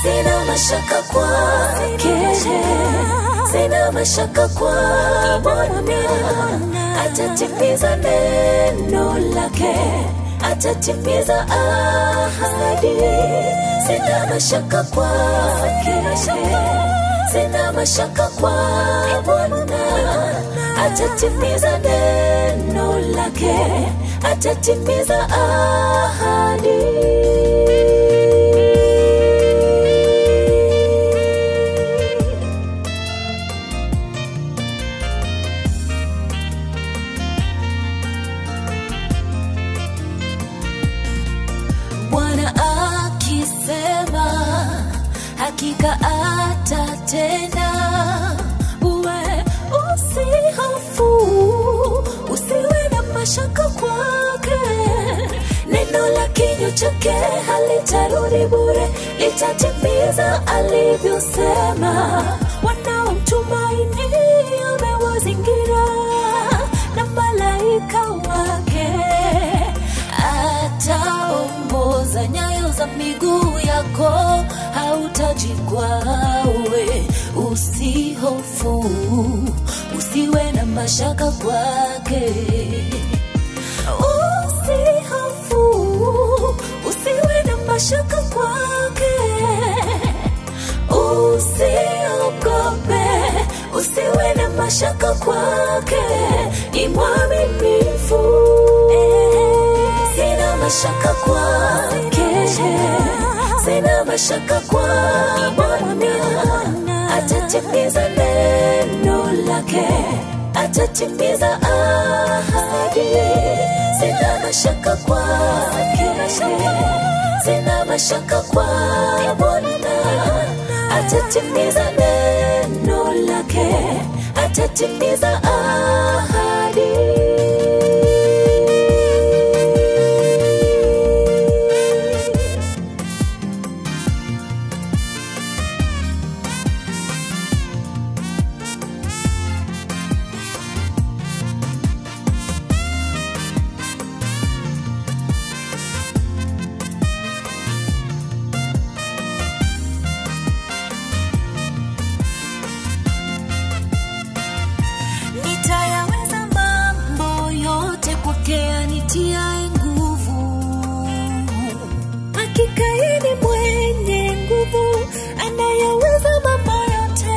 sina mashaka kwake, sina mashaka kwa Bwana, atatimiza neno lake, atatimiza ahadi, sina mashaka kwake, sina mashaka kwa Bwana, atatimiza neno lake, atatimiza ahadi. Bwana akisema hakika atatenda, uwe usihofu, usiwe na mashaka kwake. Neno la kinywa chake halitarudi bure, litatimiza alivyosema. Wanaomtumaini amewazingira na malaika wake ataongoza nyayo za miguu yako, hautajikwawe. Usihofu, usiwe na mashaka kwake. Usihofu, usiwe na mashaka kwake. Usiogope, usiwe na mashaka kwake, ni mwaminifu. Sina mashaka kwake, sina mashaka kwa Bwana, atatimiza neno lake, atatimiza ahadi. Sina mashaka kwake, sina mashaka kwa Bwana, atatimiza neno lake, atatimiza ahadi. Nitayaweza mambo yote kwake anitiaye nguvu. Hakika yeye ni mwenye nguvu, anayaweza mambo yote.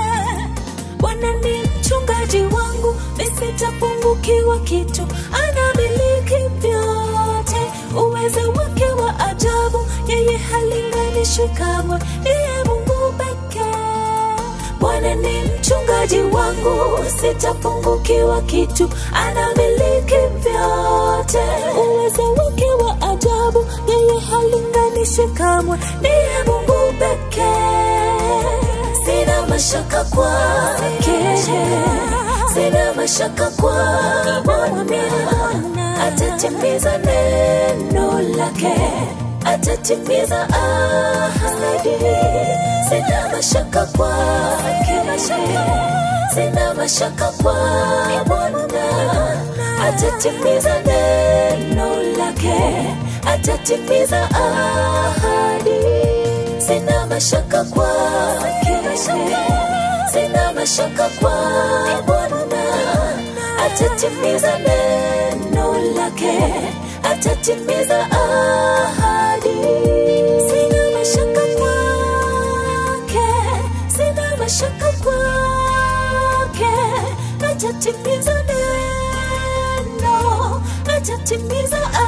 Bwana ni mchungaji wangu, nisitapungukiwa kitu. Anamiliki vyote, uwezo wake wa ajabu, yeye halinganishwi kamwe. Ndiye Mungu pekee. Bwana ni mchungaji wangu, sitapungukiwa kitu. Anamiliki vyote, uwezo wake wa ajabu, yeye halinganishi kamwe. Ndiye Mungu pekee. Sina mashaka kwake, sina mashaka kwa Bwana, atatimiza neno lake, atatimiza ahadi. Sina mashaka kwake, sina mashaka kwa Bwana, atatimiza neno lake, atatimiza ahadi. Sina mashaka kwake, sina mashaka kwa Bwana, atatimiza neno lake, atatimiza ahadi. Sina mashaka kwake, sina mashaka kwake, atatimiza neno, atatimiza